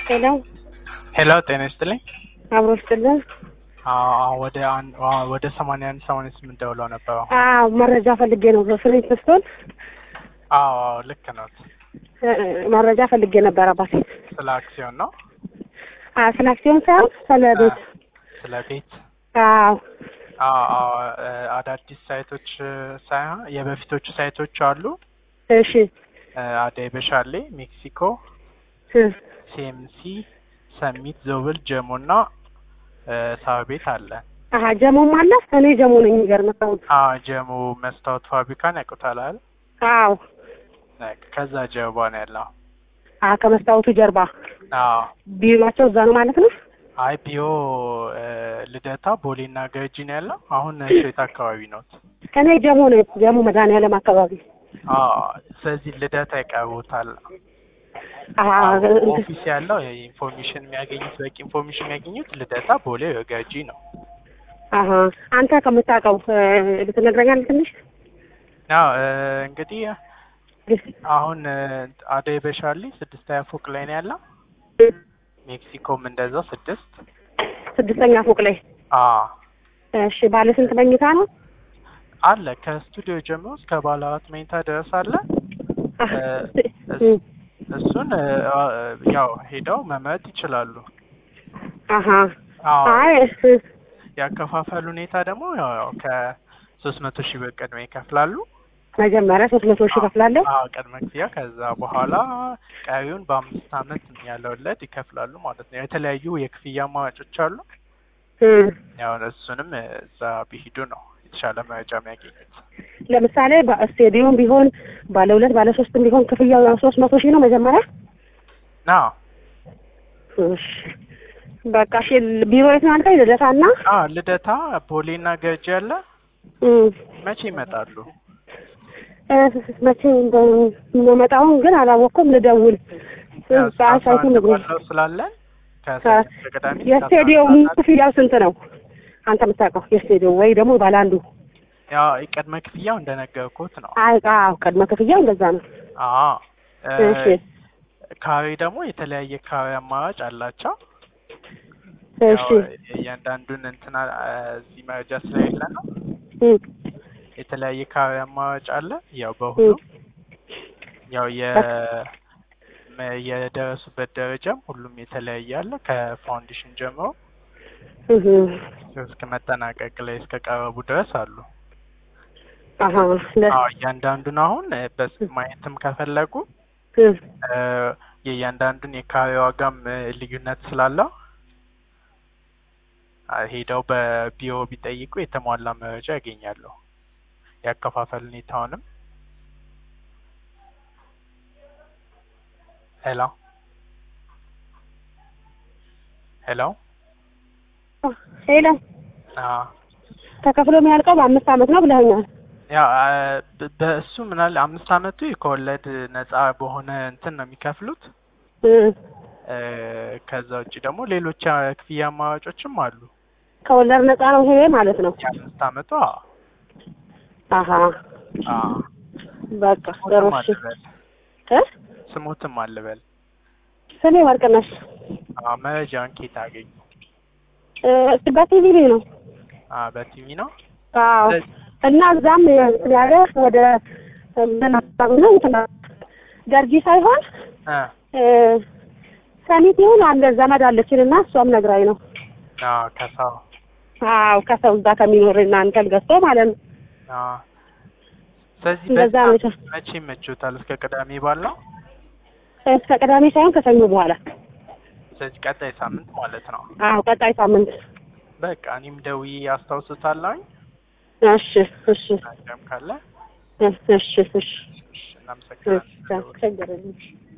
ሄሎ ሄሎ ጤና ይስጥልኝ። አብሮ ስጥልን። አዎ ወደ አንድ አዎ ወደ ሰማንያ አንድ ሰማንያ ስምንት ደውለው ነበር። አሁን አዎ መረጃ ፈልጌ ነው። ፍሬንች ስቶን አዎ አዎ ልክ ነው። መረጃ ፈልጌ ነበር አባቴ። ስለ አክሲዮን ነው። አ ስለ አክሲዮን ሳይሆን ስለ ቤት። ስለ ቤት አዎ አዎ አዎ እ አዳዲስ ሳይቶች እ ሳይሆን የበፊቶቹ ሳይቶች አሉ። እሺ እ አደይ በሻሌ፣ ሜክሲኮ፣ እ ሲኤምሲ፣ ሰሚት፣ ዞብል፣ ጀሞ እና እ ሳር ቤት አለ። አሀ ጀሞም አለ። እኔ ጀሞ ነኝ። የሚገርምህ ሰው አዎ ጀሞ መስታወት ፋብሪካን ያውቁታል አይደል? አዎ በቃ ከዛ ጀርባ ነው ያለው። አ ከመስታወቱ ጀርባ አዎ ቢሮቸው እዛ ነው ማለት ነው። አይ ቢዮ እ ልደታ ቦሌና ገርጂ ነው ያለው። አሁን ሼት አካባቢ ነው። እኔ ጀሞ ነኝ። ጀሞ መድኃኒዓለም አካባቢ አዎ ስለዚህ ልደታ ይቀርቡታል። አሀ ኦፊስ ያለው ኢንፎርሜሽን የሚያገኙት በቂ ኢንፎርሜሽን የሚያገኙት ልደታ፣ ቦሌ፣ ገርጂ ነው። አሀ አንተ ከምታውቀው እ ልትነግረኛለህ ትንሽ? አዎ እ እንግዲህ አሁን እ አደይ በሻሌ ስድስተኛ ፎቅ ላይ ነው ያለው። ሜክሲኮም እንደዛው ስድስት ስድስተኛ ፎቅ ላይ አዎ እሺ። ባለ ስንት መኝታ ነው? አለ ከስቱዲዮ ጀምሮ እስከ ባለ አራት መኝታ ድረስ አለ። አሀ እ እሱን እ ያው ሄደው መመረጥ ይችላሉ። አሀ አዎ አይ እ ያከፋፈል ሁኔታ ደግሞ ያው ያው ከሶስት መቶ ሺህ ብር ቅድሚያ ይከፍላሉ። መጀመሪያ ሶስት መቶ ሺህ እከፍላለሁ። አዎ ቅድመ ክፍያ፣ ከዛ በኋላ ቀሪውን በአምስት አመት ያለ ወለድ ይከፍላሉ ማለት ነው። የተለያዩ የክፍያ አማራጮች አሉ። እ ያው እሱንም እዛ ቢሄዱ ነው የተሻለ መረጃ የሚያገኙት። ለምሳሌ በስቴዲዮም ቢሆን ባለ ሁለት ባለ ሶስትም ቢሆን ክፍያው ሶስት መቶ ሺህ ነው መጀመሪያ። አዎ እሺ በቃ እሺ። ቢሮ የት ነው አልከኝ? ልደታና አዎ ልደታ፣ ቦሌና ገርጂ አለ። እ መቼ ይመጣሉ? እ መቼ እንደምመጣውን ግን አላወቅኩም። ልደውል ያው እስከ አስራ በአሳይቱ አንድ ንግሩኝ። ባለው ስላለን ከሰኞ እስከ ቅዳሜ እስከ አስራ የስቴዲየሙ አንድ ሰዓት ክፍያው ስንት ነው? አንተ የምታውቀው የስቴዲየም ወይ ደግሞ ባለ አንዱ? ያው ቅድመ ክፍያው እንደነገርኩት ነው። አይ አዎ ቅድመ ክፍያው እንደዛ ነው። አዎ እ እሺ ካሬ ደግሞ የተለያየ ካሬ አማራጭ አላቸው። እሺ ያው እያንዳንዱን እንትና እዚህ መረጃ ስለሌለ ነው። እ የተለያየ ካሬ አማራጭ አለ። ያው በሁሉም ያው የ መ- የደረሱበት ደረጃም ሁሉም የተለያየ አለ። ከፋውንዴሽን ጀምሮ እህ እስከ መጠናቀቅ ላይ እስከ ቀረቡ ድረስ አሉ። አሀ ለ አዎ እያንዳንዱን አሁን እ በስ ማየትም ከፈለጉ እ እ የእያንዳንዱን የካሬ ዋጋም እ ልዩነት ስላለው አ ሄደው በቢሮ ቢጠይቁ የተሟላ መረጃ ያገኛሉ። ያከፋፈል ሁኔታውንም ሄሎ ሄሎ ሄሎ አዎ ተከፍሎ የሚያልቀው በአምስት አመት ነው ብለኸኛል። ያው አ በ- በእሱ ምናለ አምስት አመቱ ከወለድ ነጻ በሆነ እንትን ነው የሚከፍሉት። እ እ ከዛ ውጭ ደግሞ ሌሎች አ ክፍያ አማራጮችም አሉ። ከወለድ ነፃ ነው ይሄ ማለት ነው። የአምስት አመቱ አዎ አሀ አዎ በቃ ጥሩ ስሞትም እሺ። አልበል እ ስሞትም አልበል ስሜ ወርቅነሽ አዎ መረጃውን ኬት አገኙ? እ በቲቪ ላይ ነው። አዎ በቲቪ ነው። አዎ ስለዚህ እና እዛም እንትን ያለ ወደ ምን አካባቢ ነው እንትን ገርጂ ሳይሆን እ እ ሰሚት ይሁን አለ ዘመድ አለችን እና እሷም ነግራኝ ነው። አዎ ከሰው አዎ ከሰው እዛ ከሚኖር እናንተን ገዝቶ ማለት ነው። አዎ ስለዚህ እንደዛ ነው በጣም የተ- መቼ ይመችዎታል? እስከ ቅዳሜ ባለው እስከ ቅዳሜ ሳይሆን ከሰኞ በኋላ። ስለዚህ ቀጣይ ሳምንት ማለት ነው። አዎ ቀጣይ ሳምንት። በቃ እኔም ደውዬ አስታውሱታለሁኝ። እሺ እሺ ነገም ካለ እሺ እሺ እሺ እሺ፣ እናመሰግናለን። እሺ ችግር የለም።